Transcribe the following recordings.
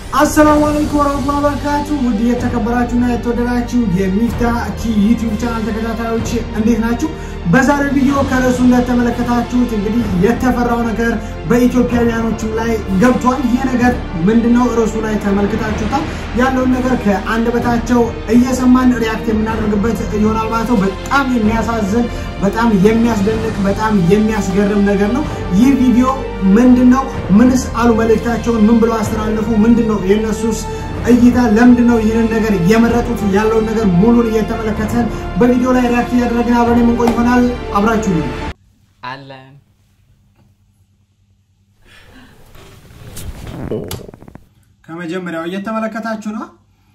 አሰላሙ አለይኩም ወራህመቱላሂ ወበረካቱ። ውድ የተከበራችሁና የተወደዳችሁ የሚፍታህ ቲ ዩቲዩብ ቻናል ተከታታዮች እንዴት ናችሁ? በዛሬው ቪዲዮ ከርዕሱ እንደተመለከታችሁት እንግዲህ የተፈራው ነገር በኢትዮጵያውያኖችም ላይ ገብቷል። ይህ ነገር ምንድነው? ርዕሱ ላይ ተመልክታችሁታል። ያለውን ነገር ከአንደበታቸው እየሰማን ሪያክት የምናደርግበት ይሆናል ማለት ነው። በጣም የሚያሳዝን በጣም የሚያስደንቅ በጣም የሚያስገርም ነገር ነው። ይህ ቪዲዮ ምንድነው? ምንስ አሉ? መልእክታቸውን ምን ብለው አስተላለፉ? ምንድነው የእነሱስ እይታ? ለምንድን ነው ይህንን ነገር የመረጡት? ያለውን ነገር ሙሉን እየተመለከተን በቪዲዮ ላይ ሪያክት እያደረግን አብረን የምንቆይ ይሆናል። አብራችሁ ነው አለን ከመጀመሪያው እየተመለከታችሁ ነው።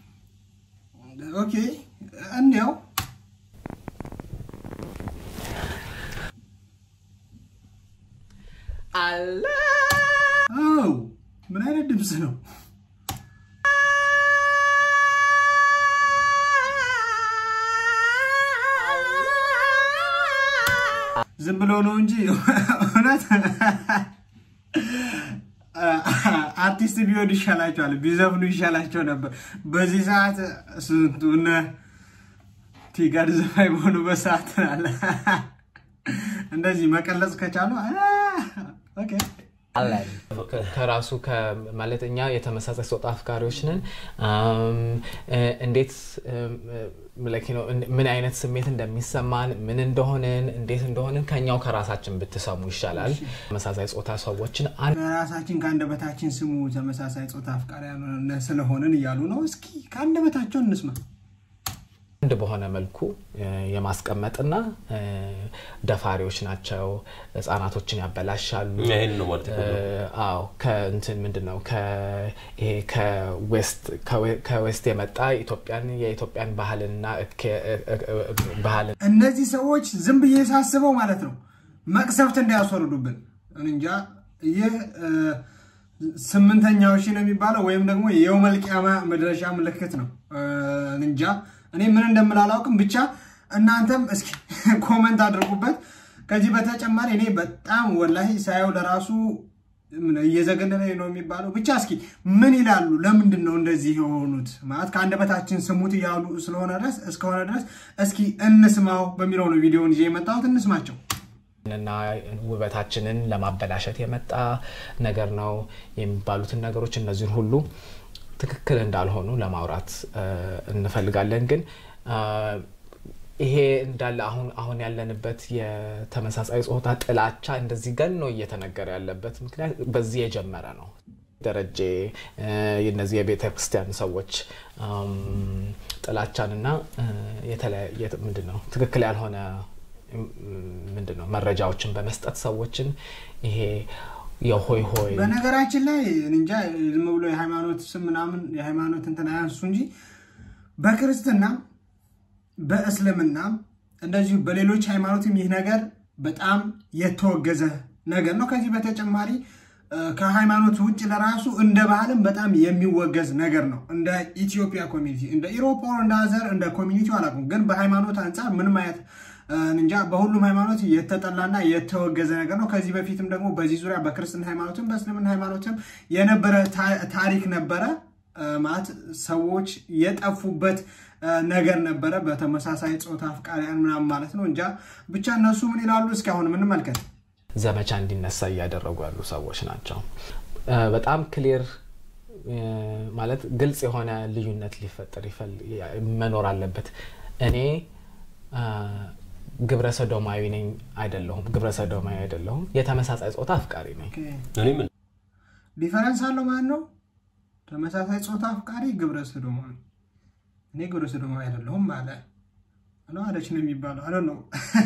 ኦኬ እንዲያው አለ አው ምን አይነት ድምፅ ነው? ዝም ብሎ ነው እንጂ እውነት አርቲስት ቢሆን ይሻላቸዋል፣ ቢዘፍኑ ይሻላቸው ነበር። በዚህ ሰዓት ስንቱ እነ ቲጋድ ዘፋኝ በሆኑበት ሰዓት አለ እንደዚህ መቀለጽ ከቻሉ ኦኬ አለን ከራሱ ማለት እኛ የተመሳሳይ ጾታ አፍቃሪዎች ነን። እንዴት ምን አይነት ስሜት እንደሚሰማን ምን እንደሆንን እንዴት እንደሆንን ከኛው ከራሳችን ብትሰሙ ይሻላል። ተመሳሳይ ጾታ ሰዎችን ራሳችን ከአንደበታችን ስሙ ተመሳሳይ ጾታ አፍቃሪያን ስለሆንን እያሉ ነው። እስኪ ከአንደበታቸው እንስማ። አንድ በሆነ መልኩ የማስቀመጥና ደፋሪዎች ናቸው፣ ህጻናቶችን ያበላሻሉ። ይሄን ነው ማለት ነው። አዎ ከእንትን ምንድን ነው ይሄ ከዌስት የመጣ ኢትዮጵያን የኢትዮጵያን ባህልና ባህልን እነዚህ ሰዎች ዝም ብዬ ሳስበው ማለት ነው መቅሰፍት እንዳያስወርዱብን እንጃ። ይህ ስምንተኛው ሺ ነው የሚባለው ወይም ደግሞ የየውመል ቂያማ መድረሻ ምልክት ነው እንጃ። እኔ ምን እንደምል አላውቅም። ብቻ እናንተም እስኪ ኮመንት አድርጉበት። ከዚህ በተጨማሪ እኔ በጣም ወላሂ ሳየው ለራሱ እየዘገነነ ነው የሚባለው። ብቻ እስኪ ምን ይላሉ? ለምንድን ነው እንደዚህ የሆኑት? ማለት ከአንደበታችን ስሙት እያሉ ስለሆነ ድረስ እስከሆነ ድረስ እስኪ እንስማው በሚለው ነው ቪዲዮውን ይዤ የመጣሁት። እንስማቸው። እና ውበታችንን ለማበላሸት የመጣ ነገር ነው የሚባሉትን ነገሮች እነዚህን ሁሉ ትክክል እንዳልሆኑ ለማውራት እንፈልጋለን። ግን ይሄ እንዳለ አሁን አሁን ያለንበት የተመሳሳይ ጾታ ጥላቻ እንደዚህ ገኖ እየተነገረ ያለበት ምክንያት በዚህ የጀመረ ነው። ደረጀ እነዚህ የቤተ ክርስቲያን ሰዎች ጥላቻንና ምንድን ነው ትክክል ያልሆነ ምንድን ነው መረጃዎችን በመስጠት ሰዎችን ይሄ የሆይ ሆይ በነገራችን ላይ እንጃ ዝም ብሎ የሃይማኖት ስም ምናምን የሃይማኖት እንትን አያንሱ እንጂ በክርስትና በእስልምና እንደዚሁ በሌሎች ሃይማኖትም ይህ ነገር በጣም የተወገዘ ነገር ነው። ከዚህ በተጨማሪ ከሃይማኖት ውጭ ለራሱ እንደ ባህልም በጣም የሚወገዝ ነገር ነው። እንደ ኢትዮጵያ ኮሚኒቲ እንደ ኢሮፓ እንደ አዘር እንደ ኮሚኒቲው አላውቅም፣ ግን በሃይማኖት አንጻር ምንም አይነት እንጃ በሁሉም ሃይማኖት የተጠላና የተወገዘ ነገር ነው። ከዚህ በፊትም ደግሞ በዚህ ዙሪያ በክርስትና ሃይማኖትም በእስልምና ሃይማኖትም የነበረ ታሪክ ነበረ። ማለት ሰዎች የጠፉበት ነገር ነበረ፣ በተመሳሳይ ጾታ አፍቃሪያን ምናምን ማለት ነው። እንጃ ብቻ እነሱ ምን ይላሉ? እስኪ አሁን ምንመልከት። ዘመቻ እንዲነሳ እያደረጉ ያሉ ሰዎች ናቸው። በጣም ክሊር ማለት ግልጽ የሆነ ልዩነት ሊፈጠር መኖር አለበት። እኔ ግብረ ሰዶማዊ ነኝ አይደለሁም፣ ግብረ ሰዶማዊ አይደለሁም። የተመሳሳይ ጾታ አፍቃሪ ነኝ። እኔ ምን ዲፈረንስ አለው ማለት ነው። ተመሳሳይ ጾታ አፍቃሪ ግብረ ሰዶማዊ፣ እኔ ግብረ ሰዶማዊ አይደለሁም አለ ነው አለች ነው የሚባለው። አለ ነው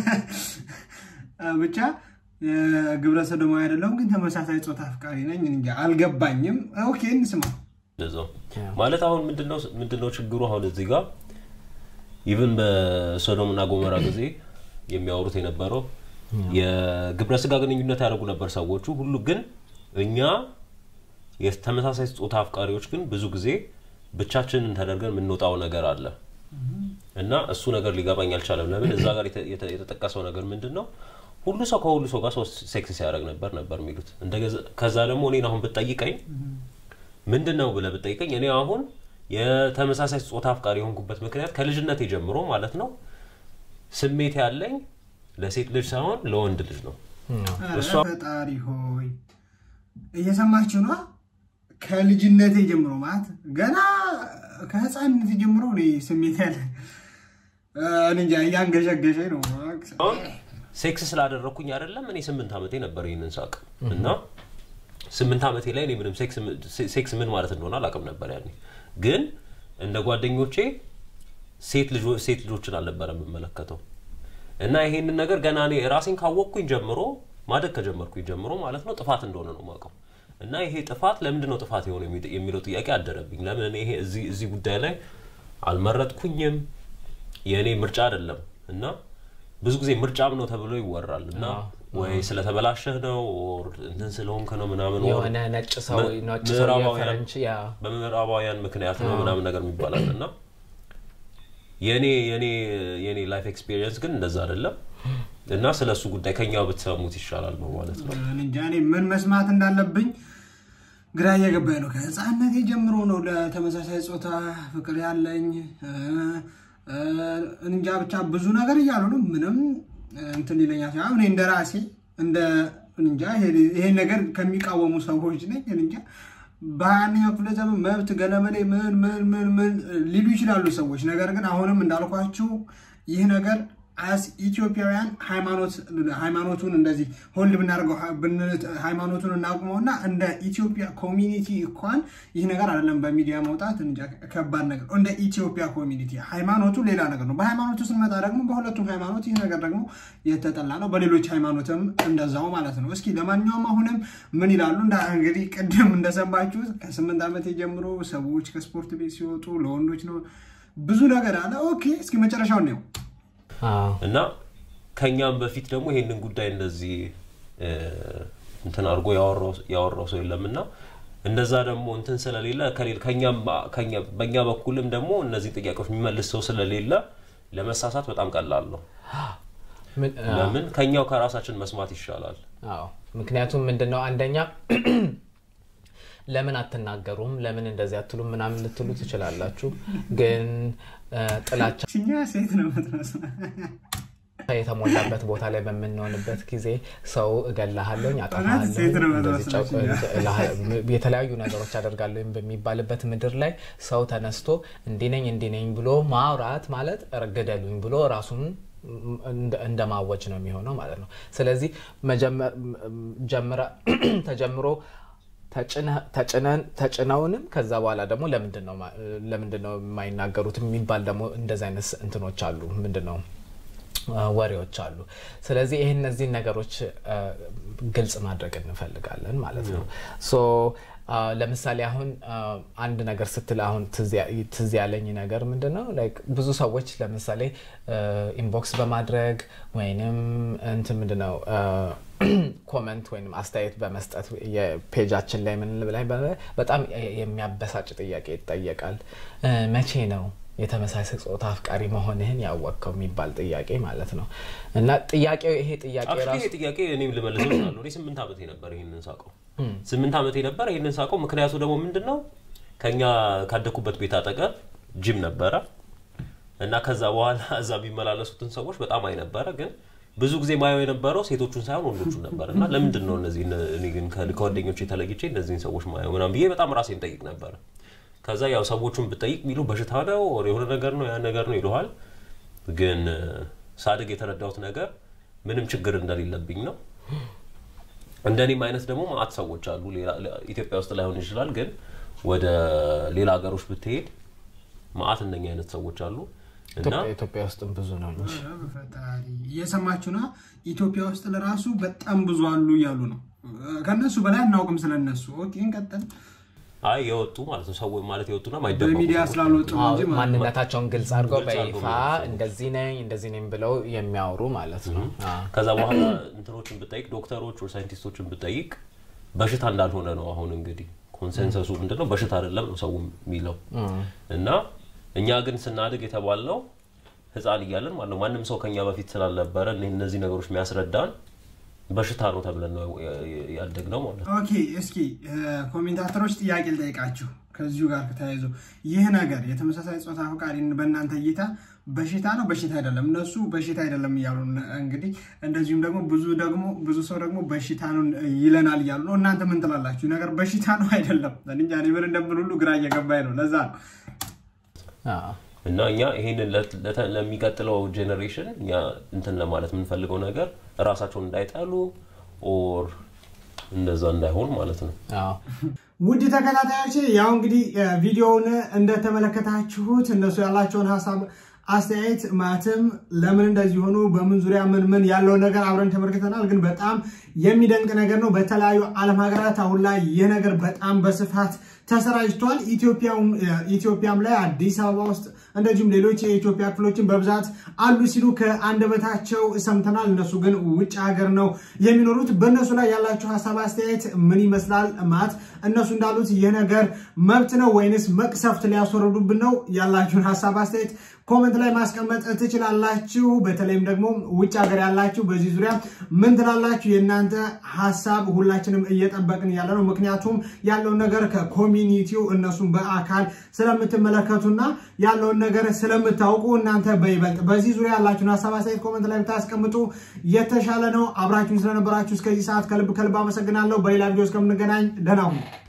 ብቻ ግብረ ሰዶማዊ አይደለሁም፣ ግን ተመሳሳይ ጾታ አፍቃሪ ነኝ። እንጃ አልገባኝም። ኦኬ እንስማ። እንደዛው ማለት አሁን ምንድነው ችግሩ? አሁን እዚህ ጋር ኢቭን በሶዶም እና ጎመራ ጊዜ የሚያወሩት የነበረው የግብረ ስጋ ግንኙነት ያደርጉ ነበር ሰዎቹ ሁሉ። ግን እኛ የተመሳሳይ ጾታ አፍቃሪዎች ግን ብዙ ጊዜ ብቻችንን ተደርገን የምንወጣው ነገር አለ እና እሱ ነገር ሊገባኝ አልቻለም። ለምን እዛ ጋር የተጠቀሰው ነገር ምንድን ነው? ሁሉ ሰው ከሁሉ ሰው ጋር ሴክስ ሲያደርግ ነበር ነበር የሚሉት። ከዛ ደግሞ እኔን አሁን ብትጠይቀኝ ምንድን ነው ብለህ ብጠይቀኝ እኔ አሁን የተመሳሳይ ጾታ አፍቃሪ የሆንኩበት ምክንያት ከልጅነቴ ጀምሮ ማለት ነው ስሜት ያለኝ ለሴት ልጅ ሳይሆን ለወንድ ልጅ ነው። ኧረ እሷ- ፈጣሪ ሆይ እየሰማችሁ ነው። ከልጅነቴ ጀምሮ ማለት ገና ከህፃንነት ጀምሮ እኔ ስሜት ያለ እኔ እንጃ እያንገሸገሸኝ ነው። አሁን ሴክስ ስላደረግኩኝ አይደለም እኔ ስምንት ዓመቴ ነበር ይህንን ሳቅ እና ስምንት ዓመቴ ላይ እኔ ምንም ሴክስ- ሴክስ ምን ማለት እንደሆነ አላውቅም ነበር ያኔ ግን እንደ ጓደኞቼ ሴት ልጆ- ሴት ልጆችን አልነበረ የምመለከተው እና ይሄንን ነገር ገና እኔ ራሴን ካወቅኩኝ ጀምሮ ማደግ ከጀመርኩኝ ጀምሮ ማለት ነው ጥፋት እንደሆነ ነው የማውቀው እና ይሄ ጥፋት ለምንድን ነው ጥፋት የሆነ የሚ- የሚለው ጥያቄ አደረብኝ ለምን እኔ ይሄ እዚህ እዚህ ጉዳይ ላይ አልመረጥኩኝም የእኔ ምርጫ አይደለም እና ብዙ ጊዜ ምርጫም ነው ተብሎ ይወራል እና ወይ ስለተበላሸህ ነው ኦር እንትን ስለሆንክ ነው ምናምን ኦር የሆነ ነጭ ሰው ም- ነጭ ሰው ምዕራባውያን- የፈረንች ያ በምዕራባውያን ምክንያት ነው ምናምን ነገር የሚባላል እና የኔ የኔ የኔ ላይፍ ኤክስፒሪየንስ ግን እንደዛ አይደለም እና ስለ እሱ ጉዳይ ከኛው ብትሰሙት ይሻላል ነው ማለት ነው። እኔ እንጃ እኔ ምን መስማት እንዳለብኝ ግራ እየገባኝ ነው። ከህፃነቴ ጀምሮ ነው ለተመሳሳይ ጾታ ፍቅር ያለኝ እ፣ እ፣ እንጃ ብቻ ብዙ ነገር እያሉ ነው። ምንም እንትን ይለኛል ሳይሆን እኔ እንደ ራሴ እንደ እንጃ ይሄ- ይሄን ነገር ከሚቃወሙ ሰዎች ነኝ። እኔ እንጃ በሀያ አንደኛው ክፍለ ዘመን መብት ገለመሌ ምን ምን ምን ምን ሊሉ ይችላሉ ሰዎች። ነገር ግን አሁንም እንዳልኳችሁ ይህ ነገር አስ ኢትዮጵያውያን ሃይማኖት ሃይማኖቱን እንደዚህ ሆልድ ብናደርገው ብን- ሃይማኖቱን እናቁመውና እንደ ኢትዮጵያ ኮሚኒቲ እንኳን ይህ ነገር አይደለም በሚዲያ መውጣት እንጃ ከባድ ነገር ነው። እንደ ኢትዮጵያ ኮሚኒቲ ሃይማኖቱ ሌላ ነገር ነው። በሃይማኖቱ ስንመጣ ደግሞ በሁለቱም ሃይማኖት ይህ ነገር ደግሞ የተጠላ ነው። በሌሎች ሃይማኖትም እንደዛው ማለት ነው። እስኪ ለማንኛውም አሁንም ምን ይላሉ? እንደ እንግዲህ ቅድም እንደሰማችሁት ከስምንት ዓመት ጀምሮ ሰዎች ከስፖርት ቤት ሲወጡ ለወንዶች ነው ብዙ ነገር አለ። ኦኬ እስኪ መጨረሻውን ነው አዎ። እና ከኛም በፊት ደግሞ ይሄንን ጉዳይ እንደዚህ እ፣ እንትን አድርጎ ያወራው- ያወራው ሰው የለም እና እንደዛ ደግሞ እንትን ስለሌለ ከሌለ- ከኛም ከኛ- በእኛ በኩልም ደግሞ እነዚህ ጥያቄዎች የሚመልስ ሰው ስለሌለ ለመሳሳት በጣም ቀላል ነው። ምን- አዎ። ለምን ከኛው ከራሳችን መስማት ይሻላል። አዎ ምክንያቱም ምንድን ነው አንደኛ ለምን አትናገሩም ለምን እንደዚህ አትሉም ምናምን ልትሉ ትችላላችሁ ግን እ፣ ጥላቻ እኛ ሴት ነው የምትመስለው። የተሞላበት ቦታ ላይ በምንሆንበት ጊዜ ሰው እገላሃለኝ እውነት ሴት ነው አጠፋሃለሁ የምትመስለው። የተለያዩ ነገሮች አደርጋለሁ በሚባልበት ምድር ላይ ሰው ተነስቶ እንዲነኝ እንዲነኝ ብሎ ማውራት ማለት ግደሉኝ ብሎ ራሱን እንደ- እንደ ማወጅ ነው የሚሆነው ማለት ነው ስለዚህ መጀመ- ጀምረ- ተጀምሮ ተጭነ- ተጭነን ተጭነውንም ከዛ በኋላ ደግሞ ለምንድን ነው ማ- ለምንድን ነው የማይናገሩት የሚባል ደግሞ እንደዚ አይነት እንትኖች አሉ ምንድን ነው አ፣ ወሬዎች አሉ ስለዚህ ይህ እነዚህን ነገሮች አ፣ ግልጽ ማድረግ እንፈልጋለን ማለት ነው ሶ አ፣ ለምሳሌ አሁን አ፣ አንድ ነገር ስትል አሁን ትዝ ያ- ትዝ ያለኝ ነገር ምንድን ነው ላይክ ብዙ ሰዎች ለምሳሌ ኢንቦክስ በማድረግ ወይንም እንትን ምንድን ነው አ፣ ኮመንት ወይም አስተያየት በመስጠት የፔጃችን ላይ ምን ላይ በጣም የሚያበሳጭ ጥያቄ ይጠየቃል እ፣ መቼ ነው የተመሳሳይ ጾታ አፍቃሪ መሆንህን ያወቅከው የሚባል ጥያቄ ማለት ነው እና ጥያቄው ይሄ ጥያቄ አክቹዋሊ ራሱ ይሄ ጥያቄ እኔም ልመልሰው እችላለሁ። እኔ ስምንት ዓመቴ ነበር ይህንን ሳቀው ስምንት ዓመቴ ነበር ይህንን ሳቀው። ምክንያቱ ደግሞ ምንድን ነው ከኛ ካደኩበት ቤት አጠገብ ጂም ነበረ እና ከዛ በኋላ እዛ የሚመላለሱትን ሰዎች በጣም አይ ነበረ። ግን ብዙ ጊዜ ማየው የነበረው ሴቶቹን ሳይሆን ወንዶቹን ነበር እና ለምንድን ነው እነዚህ እኔ ግን ከ- ከጓደኞቼ ተለይቼ እነዚህን ሰዎች ማየው ምናምን ብዬ በጣም ራሴን ጠይቅ ነበረ። ከዛ ያው ሰዎቹን ብጠይቅ የሚሉ በሽታ ነው ኦር የሆነ ነገር ነው ያ ነገር ነው ይለዋል። ግን እ፣ ሳድግ የተረዳሁት ነገር ምንም ችግር እንደሌለብኝ ነው። እንደኔም አይነት ደግሞ ማአት ሰዎች አሉ። ሌላ- ሌላ- ኢትዮጵያ ውስጥ ላይሆን ይችላል፣ ግን ወደ ሌላ ሀገሮች ብትሄድ ማአት እንደኛ አይነት ሰዎች አሉ እና ኢትዮጵያ- ኢትዮጵያ ውስጥም ብዙ ነው እንጂ ኧረ በፈጣሪ እየሰማችሁ ነው። ኢትዮጵያ ውስጥ ለራሱ በጣም ብዙ አሉ እያሉ ነው። ከነሱ በላይ አናውቅም ስለነሱ። ኦኬ እንቀጥል። አይ የወጡ ማለት ነው ሰዎች ማለት የወጡና ማይደበቁ በሚዲያ ሰዎች ስላልወጡ ነው አዎ፣ እንጂ ማለት ነው። ማንነታቸውን ግልጽ አድርገው ግልጽ አድርገው በይፋ የሚያወሩ ሰዎች። እንደዚህ ነኝ እንደዚህ ነኝ ብለው የሚያወሩ ማለት ነው አዎ። ከዛ በኋላ እንትኖችን ብጠይቅ ዶክተሮች ወይ ሳይንቲስቶችን ብጠይቅ በሽታ እንዳልሆነ ነው። አሁን እንግዲህ ኮንሰንሰሱ ምንድነው? በሽታ አይደለም ነው ሰው የሚለው እና እኛ ግን ስናድግ የተባልነው ህፃን እያለን ማለት ነው ማንም ሰው ከኛ በፊት ስላልነበረ እነ- እነዚህ ነገሮች የሚያስረዳን በሽታ ነው ተብለን ነው ያደግነው ማለት ነው። ኦኬ እስኪ ኮሜንታተሮች ጥያቄ ልጠይቃችሁ ከዚሁ ጋር ተያይዞ ይህ ነገር የተመሳሳይ ጾታ ፈቃሪ በእናንተ እይታ በሽታ ነው በሽታ አይደለም? እነሱ በሽታ አይደለም እያሉ እንግዲህ እንደዚሁም ደግሞ ብዙ ደግሞ ብዙ ሰው ደግሞ በሽታ ነው ይለናል እያሉ ነው። እናንተ ምን ትላላችሁ? ነገር በሽታ ነው አይደለም? እንጃ እኔ ምን እንደምን ሁሉ ግራ እየገባኝ ነው። ለዛ ነው እና እኛ ይሄንን ለሚቀጥለው ጄኔሬሽን እኛ እንትን ለማለት የምንፈልገው ነገር እራሳቸውን እንዳይጠሉ ኦር እንደዛ እንዳይሆን ማለት ነው። ውድ ተከታታዮች ያው እንግዲህ ቪዲዮውን እንደተመለከታችሁት እነሱ ያላቸውን ሀሳብ አስተያየት ማለትም ለምን እንደዚህ ሆኑ፣ በምን ዙሪያ ምን ምን ያለውን ነገር አብረን ተመልክተናል። ግን በጣም የሚደንቅ ነገር ነው። በተለያዩ ዓለም ሀገራት አሁን ላይ ይህ ነገር በጣም በስፋት ተሰራጭቷል። ኢትዮጵያም ላይ አዲስ አበባ ውስጥ እንደዚሁም ሌሎች የኢትዮጵያ ክፍሎችን በብዛት አሉ ሲሉ ከአንደበታቸው ሰምተናል። እነሱ ግን ውጭ ሀገር ነው የሚኖሩት። በእነሱ ላይ ያላቸው ሀሳብ አስተያየት ምን ይመስላል? ማት እነሱ እንዳሉት ይህ ነገር መብት ነው ወይንስ መቅሰፍት ሊያስወርዱብን ነው? ያላችሁን ሀሳብ አስተያየት ኮመንት ላይ ማስቀመጥ ትችላላችሁ። በተለይም ደግሞ ውጭ ሀገር ያላችሁ በዚህ ዙሪያ ምን ትላላችሁ? የእናንተ ሀሳብ ሁላችንም እየጠበቅን ያለ ነው። ምክንያቱም ያለውን ነገር ከኮሚኒቲው እነሱም በአካል ስለምትመለከቱና ያለውን ነገር ስለምታውቁ እናንተ በይበልጥ በዚህ ዙሪያ ያላችሁን ሀሳብ አስተያየት ኮመንት ላይ ብታስቀምጡ የተሻለ ነው። አብራችሁን ስለነበራችሁ እስከዚህ ሰዓት ከልብ ከልብ አመሰግናለሁ። በሌላ ቪዲዮ እስከምንገናኝ ደህና ሁኑ።